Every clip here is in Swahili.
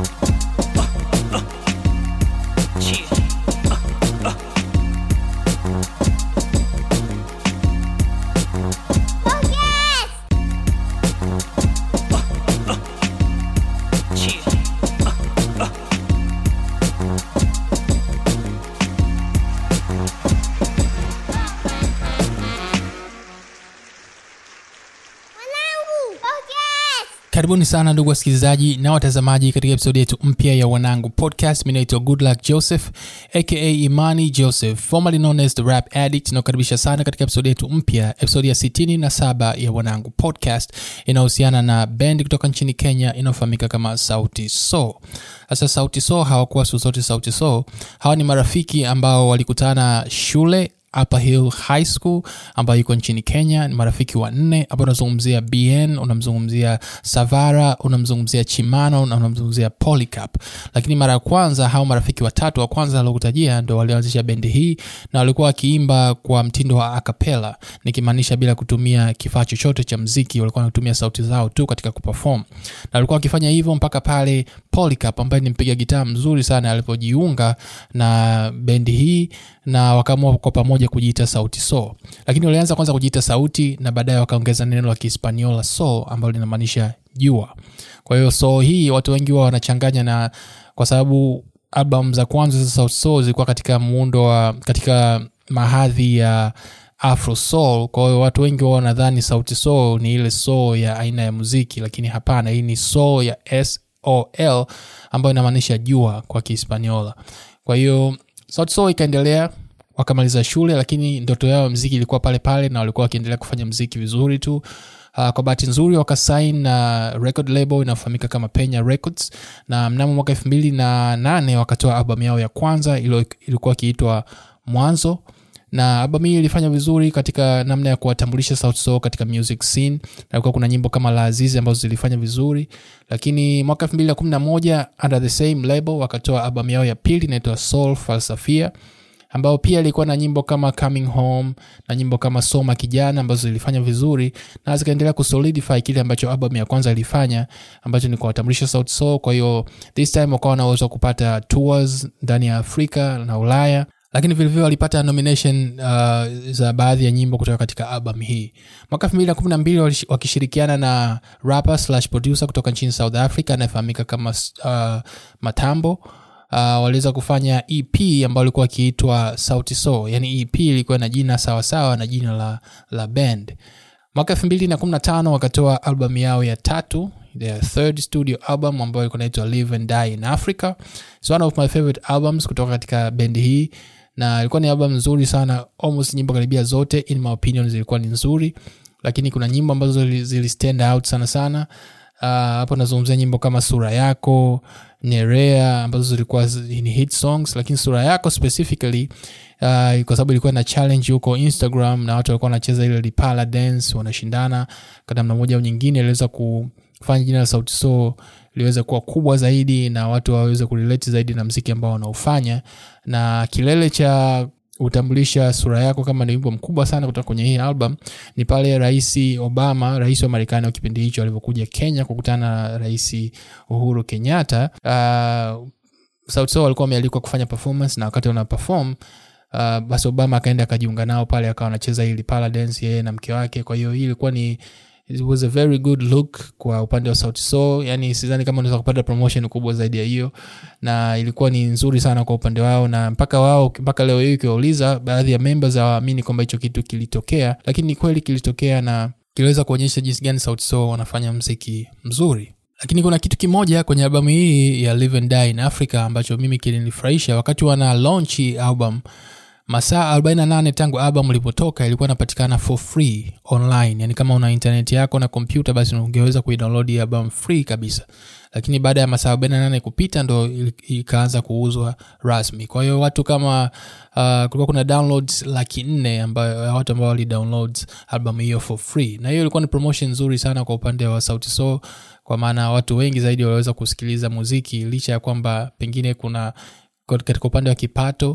karibuni sana ndugu wasikilizaji na watazamaji katika episodi yetu mpya ya wanangu podcast mi naitwa goodluck joseph aka imani joseph formerly known as the rap addict inaokaribisha sana katika episodi yetu mpya episodi ya 67 ya wanangu podcast inayohusiana na bendi kutoka nchini kenya inayofahamika kama sauti so sasa sauti so hawakuwa siku zote sauti so hawa ni marafiki ambao walikutana shule upper hill high school ambayo iko nchini kenya ni marafiki wanne ambao unazungumzia bn unamzungumzia savara unamzungumzia chimano na unamzungumzia polycap lakini mara ya kwanza hao marafiki watatu wa kwanza aliokutajia ndo walioanzisha bendi hii na walikuwa wakiimba kwa mtindo wa acapella nikimaanisha bila kutumia kifaa chochote cha mziki walikuwa wanatumia sauti zao tu katika kuperform na walikuwa wakifanya hivyo mpaka pale polycap ambaye ni mpiga gitaa mzuri sana alipojiunga na bendi hii na wakaamua kwa pamoja kujiita sauti so lakini walianza kwanza kujiita sauti na baadaye wakaongeza neno la kihispaniola so ambalo linamaanisha jua kwa hiyo so hii watu wengi huwa wanachanganya na kwa sababu album za kwanza za sauti so zilikuwa katika muundo wa katika mahadhi ya afro soul kwa hiyo watu wengi wao wanadhani sauti soul ni ile soul ya aina ya muziki lakini hapana hii ni soul ya sol ambayo inamaanisha jua kwa kihispaniola kwa hiyo sauti soul ikaendelea wakamaliza shule lakini ndoto yao ya mziki ilikuwa pale pale na walikuwa wakiendelea kufanya mziki vizuri tu uh, kwa bahati nzuri wakasain na uh, record label inayofahamika kama penya records na mnamo mwaka elfu mbili na nane wakatoa albamu yao ya kwanza ilo, ilikuwa ikiitwa mwanzo na albamu hii ilifanya vizuri katika namna ya kuwatambulisha Sauti Sol katika music scene na kulikuwa kuna nyimbo kama la azizi ambazo zilifanya vizuri lakini mwaka 2011 under the same label wakatoa albamu yao ya pili inaitwa soul falsafia ambao pia ilikuwa na nyimbo kama coming home na nyimbo kama soma kijana ambazo zilifanya vizuri na zikaendelea kusolidify kile ambacho album ya kwanza ilifanya ambacho ni kuwatambulisha sauti soul kwa hiyo this time wakawa na uwezo wa kupata tours ndani ya afrika na ulaya lakini vilevile walipata nomination uh, za baadhi ya nyimbo kutoka katika album hii mwaka 212 wakishirikiana na rapper slash producer kutoka nchini south africa anayefahamika kama uh, matambo uh, waliweza kufanya ep ambayo ilikuwa ikiitwa sauti so yani ep ilikuwa na jina sawasawa na jina la, la band mwaka 215 wakatoa albamu yao ya tatu their third studio album ambayo ilikuwa inaitwa live and die in africa It's one of my favorite albums kutoka katika bendi hii na ilikuwa ni album nzuri sana almost nyimbo karibia zote in my opinion zilikuwa ni nzuri lakini kuna nyimbo ambazo zili stand out sana sana hapo uh, nazungumzia nyimbo kama sura yako nerea ambazo zilikuwa ni hit songs lakini sura yako specifically uh, kwa sababu ilikuwa na challenge huko instagram na watu walikuwa wanacheza ile lipala dance wanashindana kwa namna moja au nyingine iliweza kufanya jina la sauti so liweze kuwa kubwa zaidi na watu waweze kurelate zaidi na mziki ambao wanaofanya na kilele cha hutambulisha sura yako kama ni wimbo mkubwa sana kutoka kwenye hii album ni pale rais obama rais wa marekani wa kipindi hicho alivyokuja kenya kukutana na rais uhuru kenyatta uh, sauti sol walikuwa wamealikwa kufanya performance na wakati wana perform uh, basi obama akaenda akajiunga nao pale akawa anacheza hili paladance yeye na mke wake kwa hiyo hii ilikuwa ni it was a very good look kwa upande wa sauti so yani sidhani kama unaweza kupata promotion kubwa zaidi ya hiyo na ilikuwa ni nzuri sana kwa upande wao na mpaka wao mpaka leo hii ukiwauliza baadhi ya members hawaamini kwamba hicho kitu kilitokea lakini ni kweli kilitokea na kiliweza kuonyesha jinsi gani sauti so wanafanya mziki mzuri lakini kuna kitu kimoja kwenye albamu hii ya live and die in africa ambacho mimi kilinifurahisha wakati wana launch album masaa 48 tangu album ilipotoka ilikuwa inapatikana for free online yani kama una internet yako na kompyuta basi ungeweza kuidownload album free kabisa lakini baada ya masaa 48 kupita ndo ikaanza kuuzwa rasmi kwa hiyo watu kama uh, kulikuwa kuna downloads laki nne ambayo watu ambao walidownload album hiyo for free na hiyo ilikuwa ni promotion nzuri sana kwa upande wa sauti so kwa maana watu wengi zaidi waliweza kusikiliza muziki licha ya kwamba pengine kuna katika upande wa kipato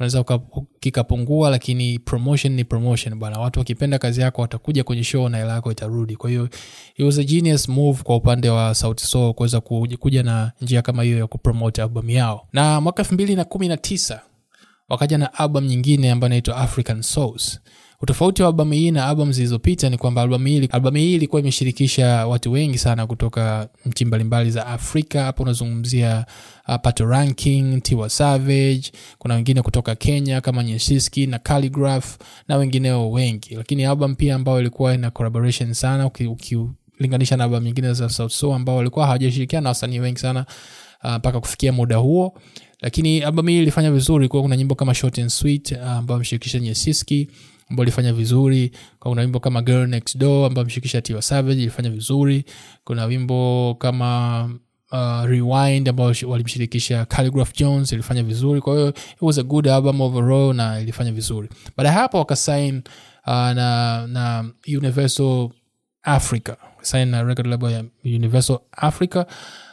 unaweza kikapungua lakini promotion ni promotion bwana watu wakipenda kazi yako watakuja kwenye show na hela yako itarudi kwa hiyo it was a genius move kwa upande wa sauti sol kuweza kuja na njia kama hiyo ya kupromote album yao na mwaka elfu mbili na kumi na tisa wakaja na album nyingine ambayo inaitwa african souls utofauti wa albamu hii na albamu zilizopita ni kwamba albamu hii albamu hii ilikuwa imeshirikisha watu wengi sana kutoka nchi mbalimbali za afrika hapo unazungumzia uh, pato ranking tiwa savage kuna wengine kutoka kenya kama nyeshiski na calligraph na wengineo wengi lakini album pia ambayo ilikuwa ina collaboration sana ukilinganisha na albamu nyingine za south soul ambao walikuwa hawajashirikiana na wasanii wengi sana mpaka uh, kufikia muda huo lakini albamu hii ilifanya vizuri kuwa kuna nyimbo kama short and sweet uh, ambayo ameshirikisha nyesiski ambao ilifanya vizuri kuna wimbo kama girl next door ambao ameshirikisha tiwa savage ilifanya vizuri kuna wimbo kama uh, rewind ambao walimshirikisha calligraph jones ilifanya vizuri kwa hiyo it was a good album overall na ilifanya vizuri baada ya hapo wakasign uh, na na universal africa sign na record label ya universal africa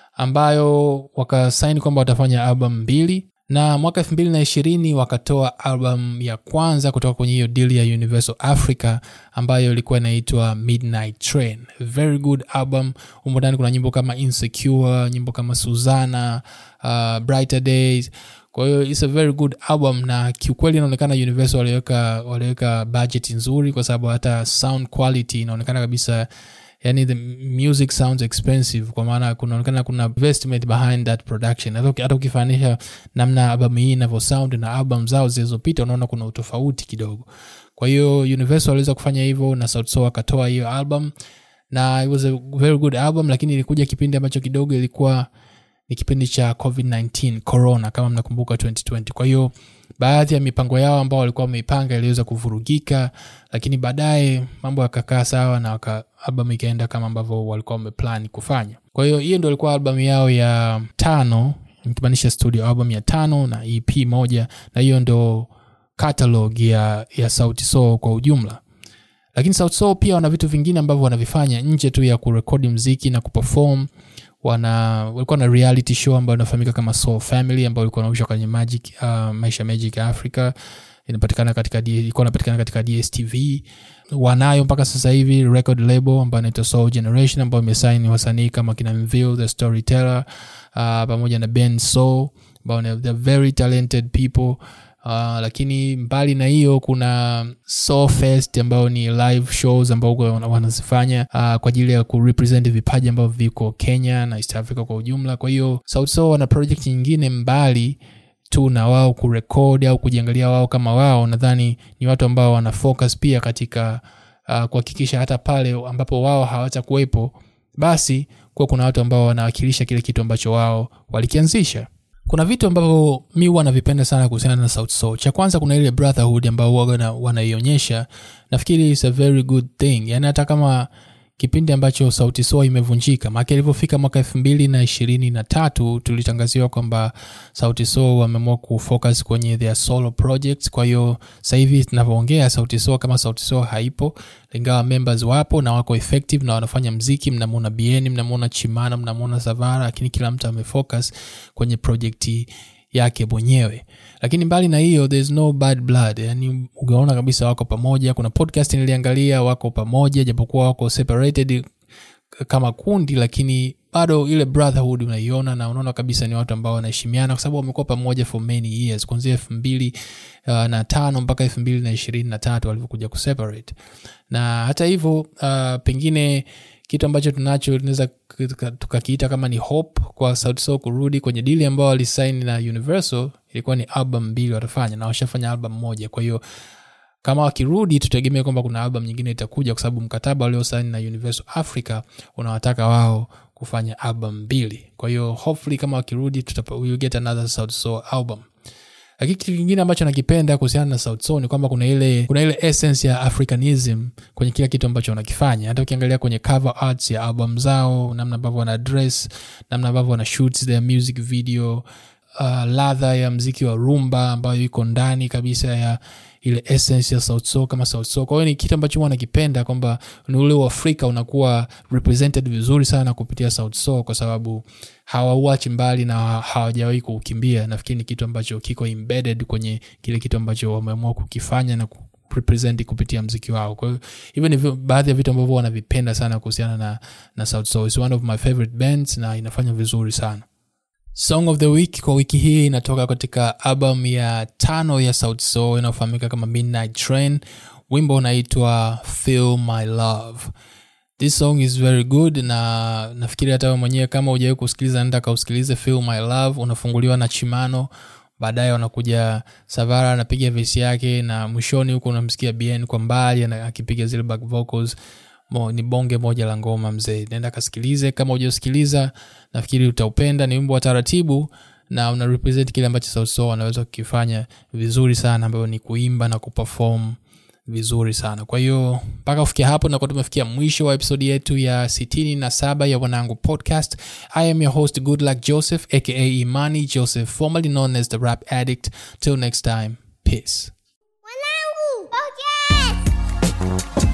ambayo wakasaini kwamba watafanya album mbili na mwaka elfu mbili na ishirini wakatoa album ya kwanza kutoka kwenye hiyo deal ya universal africa ambayo ilikuwa inaitwa midnight train very good album humo ndani kuna nyimbo kama insecure nyimbo kama suzana uh, brighter days kwa hiyo its a very good album na kiukweli inaonekana universal waliweka waliweka budget nzuri kwa sababu hata sound quality inaonekana kabisa yani the music sounds expensive kwa maana kunaonekana kuna investment behind that production hata ukifanisha namna albamu hii inavyo sound na album zao zilizopita unaona kuna utofauti kidogo kwa hiyo universal waliweza kufanya hivyo na Sauti Sol akatoa hiyo album na it was a very good album lakini ilikuja kipindi ambacho kidogo ilikuwa ni kipindi cha covid-19 corona kama mnakumbuka 2020 kwa hiyo baadhi ya mipango yao ambao walikuwa wameipanga iliweza kuvurugika lakini baadaye mambo yakakaa sawa na waka, albamu ikaenda kama ambavyo walikuwa wameplan kufanya kwa hiyo hiyo ndo ilikuwa albamu yao ya tano nikimaanisha studio album ya tano na ep moja na hiyo ndo catalog ya, ya sauti sol kwa ujumla lakini sauti sol pia wana vitu vingine ambavyo wanavifanya nje tu ya kurekodi mziki na kuperform wana walikuwa na reality show ambayo inafahamika kama soul family ambayo ilikuwa nausha kwenye magic uh, maisha magic ya africa inapatikana katika ilikuwa inapatikana katika dstv wanayo mpaka sasa hivi record label ambayo inaitwa soul generation ambayo imesaini wasanii kama kina mville the storyteller uh, pamoja na ben soul ambao they're very talented people Uh, lakini mbali na hiyo kuna Soul Fest ambayo ni live shows ambao wanazifanya uh, kwa ajili ya kurepresent vipaji ambavyo viko Kenya na East Africa kwa ujumla. Kwa hiyo Sauti Sol wana project nyingine mbali tu na wao kurekodi au kujiangalia wao kama wao. Nadhani ni watu ambao wana focus pia katika uh, kuhakikisha hata pale ambapo wao hawatakuwepo, basi kuwa kuna watu ambao wanawakilisha kile kitu ambacho wao walikianzisha kuna vitu ambavyo mi huwa navipenda sana kuhusiana na Sauti Sol. Cha kwanza kuna ile brotherhood ambao huwa wanaionyesha, nafikiri is a very good thing. Yani hata kama kipindi ambacho Sauti Sol imevunjika, maana ilivyofika mwaka elfu mbili na ishirini na tatu tulitangaziwa kwamba Sauti Sol wameamua kufocus kwenye their solo projects. Kwa hiyo sasa hivi tunavyoongea, Sauti Sol kama Sauti Sol haipo, ingawa members wapo na wako effective na wanafanya mziki. Mnamwona Bien, mnamwona Chimana, mnamwona Savara, lakini kila mtu amefocus kwenye projekti yake mwenyewe lakini mbali na hiyo there's no bad blood yani ugaona kabisa wako pamoja kuna podcast niliangalia wako pamoja japokuwa wako separated kama kundi lakini bado ile brotherhood unaiona na unaona kabisa ni watu ambao wanaheshimiana kwa sababu wamekuwa pamoja for many years kuanzia elfu mbili uh, na tano mpaka elfu mbili na ishirini na tatu walivyokuja kuseparate na hata hivyo uh, pengine kitu ambacho tunacho tunaweza tukakiita kama ni hope kwa Sauti Sol kurudi kwenye dili ambao walisaini na Universal. Ilikuwa ni album mbili watafanya na washafanya album moja, kwa hiyo kama wakirudi tutegemea kwamba kuna album nyingine itakuja, kwa sababu mkataba waliosaini na Universal Africa unawataka wao kufanya album mbili. Kwa hiyo hopefully kama wakirudi tutapa, we'll get another Sauti Sol album lakini kitu kingine ambacho nakipenda kuhusiana na Sauti Sol ni kwamba kuna ile kuna ile essence ya africanism kwenye kila kitu ambacho wanakifanya. Hata ukiangalia kwenye cover arts ya album zao, namna ambavyo wana dress, namna ambavyo wana shoot their music video, uh, ladha ya mziki wa rumba ambayo iko ndani kabisa ya ile essence ya Sauti Sol kama Sauti Sol. Kwa hiyo ni kitu ambacho huwa nakipenda kwamba ni ule Uafrika unakuwa represented vizuri sana kupitia Sauti Sol kwa sababu hawauachi mbali na hawajawahi kuukimbia. Nafikiri ni kitu ambacho kiko embedded kwenye kile kitu ambacho wameamua kukifanya na represent kupitia mziki wao kwa hiyo hivyo ni baadhi ya vitu ambavyo wanavipenda sana kuhusiana na, na South Soul. It's one of my favorite bands na inafanya vizuri sana song of the week kwa wiki hii inatoka katika album ya tano ya South Soul inayofahamika kama Midnight Train wimbo unaitwa Feel My Love this song is very good na nafikiri hata mwenyewe kama ujawai kusikiliza nenda kausikilize Feel My Love unafunguliwa na Chimano baadaye wanakuja savara anapiga vesi yake na mwishoni huko unamsikia bn kwa mbali akipiga zile back vocals Mo, ni bonge moja la ngoma mzee naenda kasikilize kama ujasikiliza nafikiri utaupenda ni wimbo wa taratibu na una represent kile ambacho sauso wanaweza kukifanya vizuri sana ambayo ni kuimba na kuperform vizuri sana kwa hiyo mpaka kufikia hapo nakuwa tumefikia mwisho wa episodi yetu ya 67 ya wanangu podcast i am your host good luck joseph aka imani joseph formerly known as the rap addict till next time peace wanangu podcast